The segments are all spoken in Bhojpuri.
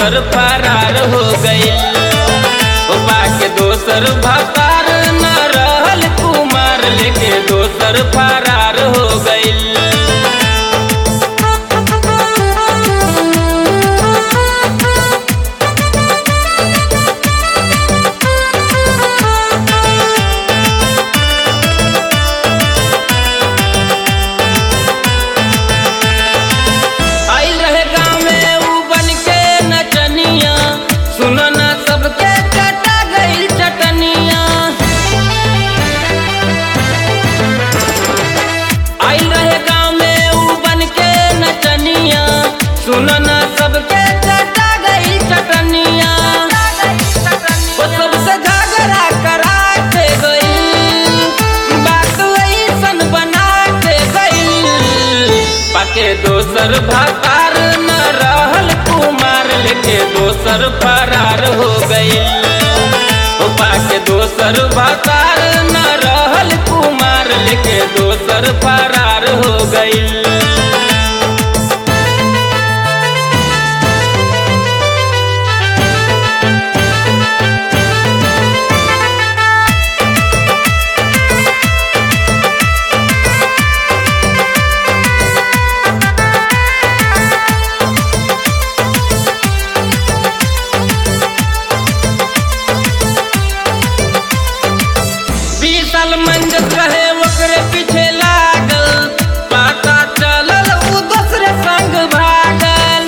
दोसर फरार हो गइल उपा के दोसर भतार न रहल कुमार लेके दोसर फरार हो गइल आइल रहे गाँव में ऊ बन के नचनिया सुनो ना सबके चटा गइल चटनिया आइल रहे गाँव में ऊ बन के नचनिया सुनो ना सबके चटा गइल चटनिया वो सबसे झगड़ा करा के गइल बात ऐसन बना के गइल पाके दोसर भतार न रहल कुमार लेके दोसर फरार हो गइल ओ पाके दोसर भतार न रहल कुमार लेके दोसर फरार हो गइल बीस साल मंजत रहे ओकरे पीछे लागल पता चलल ऊ दूसरे संग भागल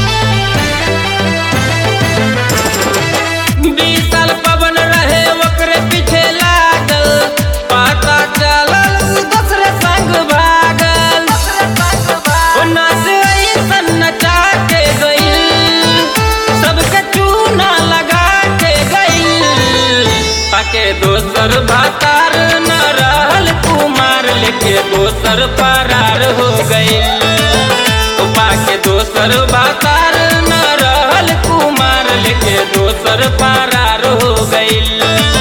बीस साल पवन रहे ओकरे पीछे लागल पता चलल ऊ दूसरे संग भागल ओ नाच ऐसन नचा के गइल सबके चूना लगा के गइल पाके दोसर भातार न रहल कुमार लेके दोसर फरार हो गइल ओ पाके दोसर भातार न रहल कुमार लेके दोसर फरार हो गइल